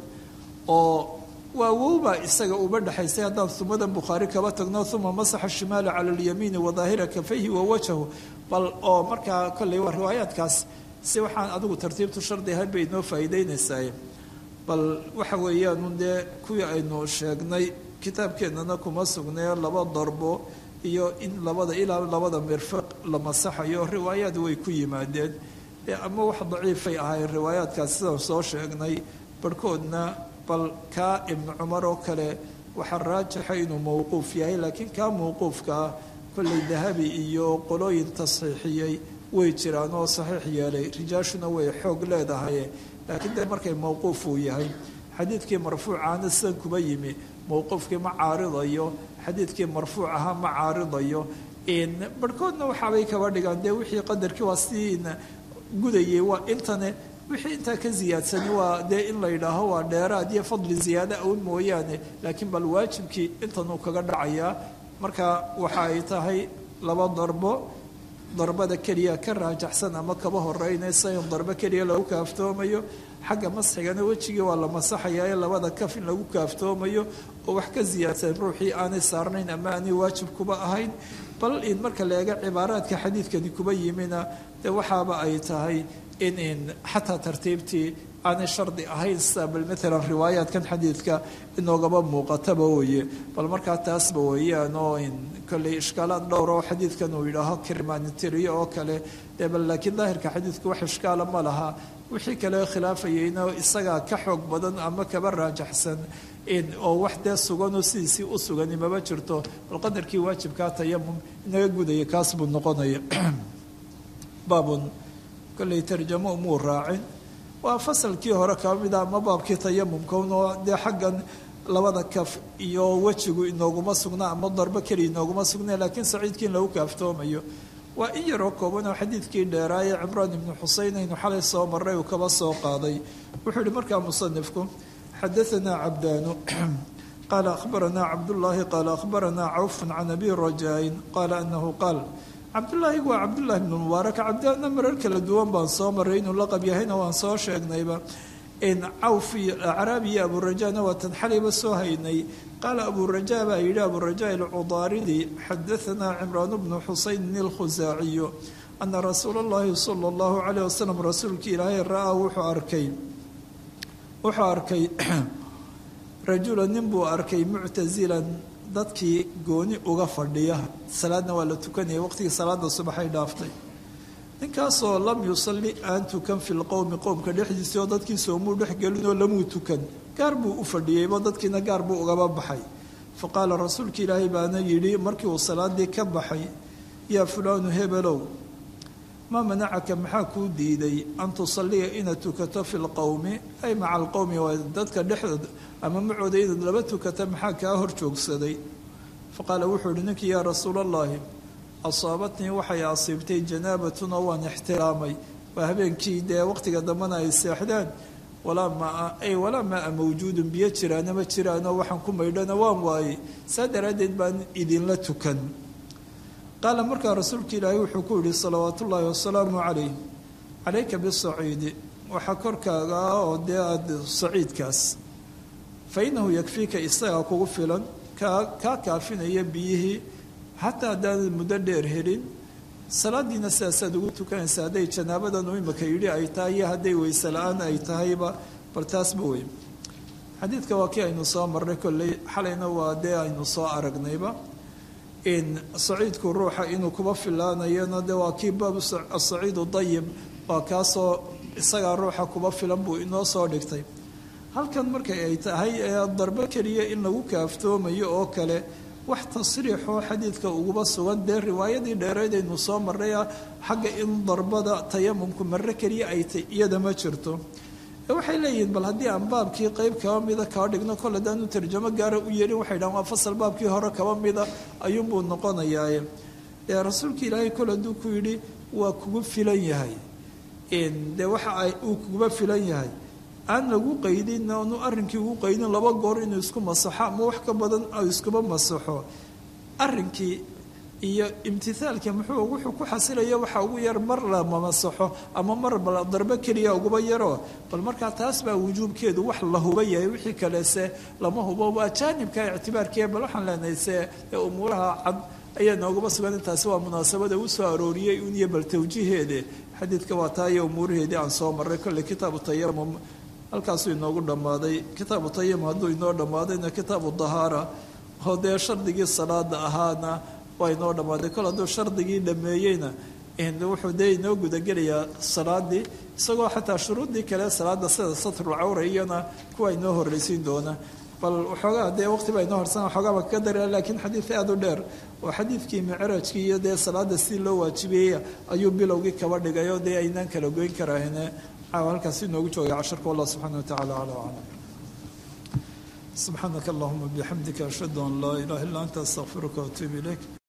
oo waa wowbaa isaga uba dhexaysay haddaan sumadan bukhaari kaba tagno uma masaxa shimaala cala alyamiini wadaahira kafayhi wa wajhahu bal oo markaa kolley waa riwaayaadkaas si waxaan adigu tartiibtu shardi ahayn bay inoo faa'iideynaysaa bal waxa weeyaan dee kuwii aynu sheegnay kitaabkeennana kuma sugnee laba darbo iyo in labada ilaa labada mirfaq la masaxayo riwaayaad way ku yimaadeen ama wax daciifay ahayn riwaayaadkaas sidaan soo sheegnay barhkoodna bal kaa ibnu cumar oo kale waxaa raajixa inuu mowquuf yahay laakiin kaa mowquufka ah kolley dahabi iyo qolooyin tasxiixiyey way jiraan oo saxiix yeelay rijaashuna way xoog leedahay laakiin dee markay mowquuf uu yahay xadiidkii marfuucaana sidan kuba yimi mowquufkii ma caaridayo xadiidkii marfuuc ahaa ma caaridayo barhkoodna waxaabay kaba dhigaan dee wixii qadarkii waa sidii gudayay waa intane wixii intaa ka ziyaadsani waa dee in la yidhaaho waa dheeraad iyo fadli ziyaada awn mooyaane laakiin bal waajibkii intanuu kaga dhacayaa marka waxa ay tahay laba darbo darbada keliya ka raajaxsan ama kaba horeynaysa in darbo keliya lagu kaaftoomayo xagga masxigana wejigii waa la masaxayaa ee labada kaf in lagu kaaftoomayo oo wax ka ziyaadsan ruuxii aanay saarnayn ama aanay waajib kuba ahayn bal in marka la eega cibaaraadka xadiidkani kuba yimina dee waxaaba ay tahay in in xataa tartiibtii aanay shardi ahayn sida bal maalan riwaayaadkan xadiidka inoogaba muuqataba weye bal markaa taasba weeyaan oo in kolley ishkaalaad dhowr oo xadiidkan uu yidhaaho kirmaanitiriyo oo kale dee bal laakiin daahirka xadiidku wax ishkaala ma laha wixii kale khilaafayeyna isagaa ka xoog badan ama kaba raajaxsan oo wax dee suganoo sidiisii u sugani maba jirto bal qadarkii waajibkaa tayamum inaga gudaya kaas buu noqonaya baabun kolley tarjamo umuu raacin waa fasalkii hore kaba mida ama baabkii tayamumka unoo dee xaggan labada kaf iyo wejigu inooguma sugna ama darbo keliya inooguma sugna laakiin saciidkii in lagu kaaftoomayo waa in yaroo kooban oo xadiidkii dheeraaye cimraan ibnu xuseyn aynu xalay soo maray uu kaba soo qaaday wuxuu yihi markaa musanifku xadaanaa cabdaanu qaala akhbaranaa cabdullaahi qaala akhbaranaa cawfun can abi rajaain qaala anahu qaal cabdullaahi waa cabdullahi ibnu mubaarak cabdaana marar kala duwan baan soo maray inuu laqab yahayna waan soo sheegnayba cawf iyo acraabi iyo aburajana waa tan xalayba soo haynay qaala aburajaa baa yidhi aburajaa alcudaaridi xadaanaa cimraan bnu xusaynin alkhusaaciyu ana rasuula اllahi sala اllahu calayh wasalam rasuulkii ilaahay ra-aa wuxuu arkay wuxuu arkay rajula nin buu arkay muctasilan dadkii gooni uga fadhiya salaadna waa la tukanaya waqtigii salaada subaxay dhaaftay ninkaasoo lam yusalli aan tukan fi lqowmi qowmka dhexdiisii oo dadkii soomuu dhex gelinoo lamuu tukan gaar buu u fadhiyeyba dadkiina gaar buu ugaba baxay fa qaala rasuulka ilaahay baana yidhi markii uu salaadii ka baxay yaa fulaanu hebelow maa manacaka maxaa kuu diiday an tusalliya inaad tukato fi lqowmi ay maca alqowmi waa dadka dhexdooda ama macooda inaad laba tukata maxaa kaa hor joogsaday fa qaala wuxuu ihi ninkii yaa rasuula allahi asaabatnii waxay asiibtay janaabatuna waan ixtiraamay waa habeenkii dee waqtiga dambena ay seexdaan walaa maa ay walaa maa mawjuudun biyo jiraana ma jiraanoo waxaan ku maydhana waan waayey saa daraaddeed baan idinla tukan qaala markaa rasuulka ilaahay wuxuu ku yihi salawaatu ullaahi wasalaamu calayh calayka bisaciidi waxaa korkaaga ah oo dee aada saciidkaas fa innahu yakfiika isagaa kugu filan kaa kaa kaafinaya biyihii xataa haddaanad muddo dheer helin salaadiina sidaasaad ugu tukanaysa hadday janaabadan u imika yidhi ay tahay iyo hadday weyse la-aan ay tahayba bal taasba wey xadiidka waa kii aynu soo marnay kolley xalayna waa dee aynu soo aragnayba in saciidku ruuxa inuu kuba filaanayona de waa kii baabu asaciidu dayib waa kaasoo isagaa ruuxa kuba filan buu inoo soo dhigtay halkan markay ay tahay ee darbo keliya in lagu kaaftoomayo oo kale wax tasriixoo xadiidka uguba sugan dee riwaayadii dheereed aynu soo marnaya xagga in darbada tayamumku marre keliya ay tay iyada ma jirto waxay leeyihiin bal haddii aan baabkii qeyb kaba mida kaa dhigno kol haddaanu tarjamo gaara u yeelin waxay dhahan waa fasal baabkii hore kaba mida ayuunbuu noqonayaaye dee rasuulka ilaahay kol hadduu ku yidhi waa kugu filan yahay dee waxa uu kuguba filan yahay aan lagu qaydin aanu arrinkii ugu qaydin laba goor inuu isku masaxo ama wax ka badan iskuba masaxo arrinkii iyo imtithaalka muxuu wuxuu ku xasilaya waxa ugu yar mar lama masaxo ama mar darbo keliya uguba yaro bal markaa taas baa wujuubkeedu wax la huba yahay wixii kalese lama hubo waa jaanibka ictibaarkiia bal waxaan leenahay se umuuraha cad ayaa noogaba sugan intaasi waa munaasabada uu soo arooriyey un iyo bal tawjiiheede xadiidka waa taa iyo umuuraheedii aan soo marray kolley kitaabu tayamum halkaasuu inoogu dhammaaday kitaabu tayamum hadduu inoo dhammaadayna kitaabu dahaara oo dee shardigii salaada ahaana waa inoo dhammaaday kol hadduu shardigii dhameeyeyna wuxuu dee inoo gudagelayaa salaadii isagoo xataa shuruuddii kale salaada sida satrulcawra iyana kuwa inoo horreysiin doona bal waxoogaa dee waqti baa inoo horsan waxoogaaba kaga daraa laakiin xadiid aada u dheer oo xadiidkii micraajkii iyo dee salaada si loo waajibiyey ayuu bilowgii kaba dhigay oo dee aynaan kala goyn karahine caawa halkaas inoogu joogay casharka wallah subxana watacaala calaa aclam subxaanaka allahuma bixamdika ashhadu an laa ilaha illa anta astaqfiruka waatuub ilayk